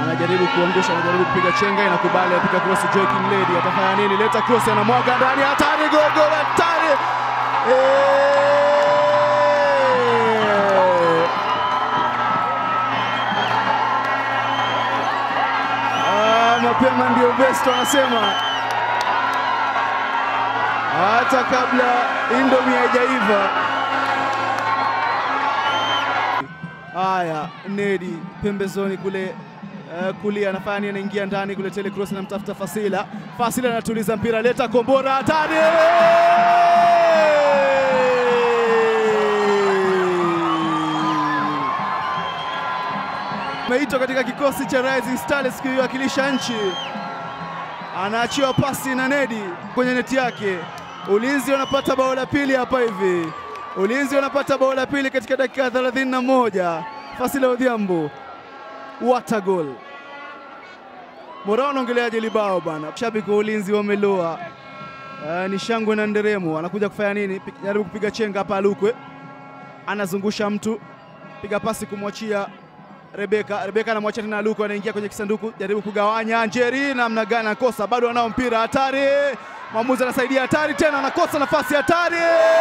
anajaribu kuangusha, anajaribu kupiga chenga, inakubali, apiga cross. Joaquin Lady atafanya nini? Leta cross, anamwaga ndani, hatari, gol, gol, hatari! Eh! Ah, mapema ndio best wanasema, hata kabla Indomie haijaiva. Haya, Nedi pembezoni kule uh, kulia anafanya nini? Anaingia ndani kule, tele cross anamtafuta Fasila. Fasila anatuliza mpira, leta kombora, hatari! Ameitwa katika kikosi cha Rising Stars kuiwakilisha nchi, anaachiwa pasi na Nedi kwenye neti yake. Ulinzi wanapata bao la pili hapa hivi. Ulinzi wanapata bao la pili katika dakika 31. Fasila Odhiambo, what a goal! Morao anaongeleaje libao bana? Shabiki wa Ulinzi wameloa. Uh, ni shangwe na nderemo. Anakuja kufanya nini? Pi- Jaribu kupiga chenga hapa, Alukwe anazungusha mtu, piga pasi kumwachia Rebeka. Rebeka anamwachia tena Alukwe, anaingia kwenye kisanduku, jaribu kugawanya. Njeri namna gani? Anakosa, bado anao mpira, hatari! Mwamuzi anasaidia, hatari tena, anakosa nafasi, hatari!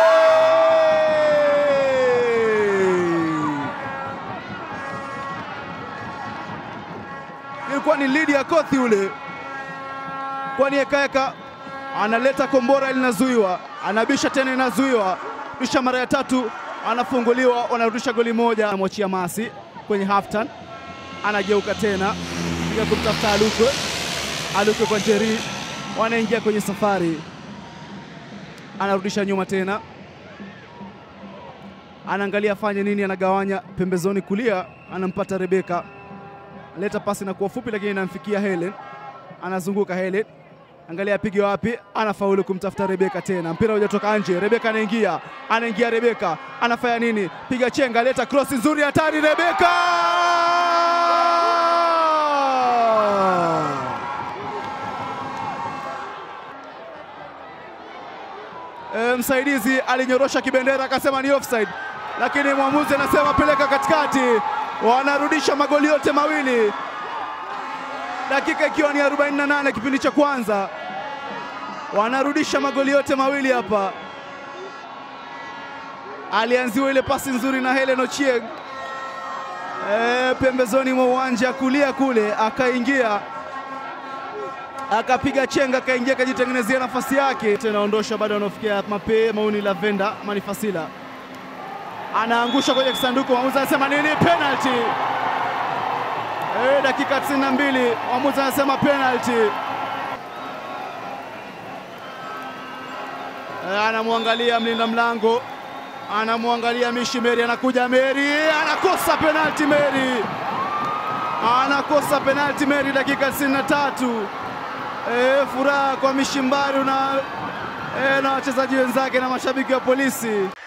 Ilikuwa ni lidi ya Kothi ule, kwani ekaeka analeta kombora linazuiwa, anabisha tena inazuiwa, bisha mara ya tatu anafunguliwa, wanarudisha goli moja. Anamwachia Masi kwenye halftime, anageuka tena piga kumtafuta Alukwe, Alukwe kwa Njeri, wanaingia kwenye safari, anarudisha nyuma tena, anaangalia afanye nini, anagawanya pembezoni kulia, anampata Rebeka, leta pasi na kuwa fupi, lakini inamfikia Helen, anazunguka Helen angalia apige wapi, anafaulu kumtafuta Rebeka tena, mpira hujatoka nje. Rebeka anaingia, anaingia Rebeka anafanya nini? Piga chenga, leta cross nzuri, hatari, Rebeka e, msaidizi alinyorosha kibendera akasema ni offside, lakini mwamuzi anasema peleka katikati. Wanarudisha magoli yote mawili dakika ikiwa ni 48 kipindi cha kwanza, wanarudisha magoli yote mawili hapa. Alianziwa ile pasi nzuri na Helen Ochieng e, pembezoni mwa uwanja kulia kule, akaingia akapiga chenga, akaingia akajitengenezea nafasi yake, tena ondosha, bado anaofikia mape mauni Lavenda Manifasila anaangusha kwenye kisanduku, mwamuzi anasema nini? Penalty. E, dakika 92 mwamuzi anasema penalty. E, anamwangalia mlinda mlango, anamwangalia Mishi Meri, anakuja Meri, anakosa penalty Meri, anakosa penalty Meri, dakika 93. E, furaha kwa Mishi Mbaru na, e, na wachezaji wenzake na mashabiki wa polisi.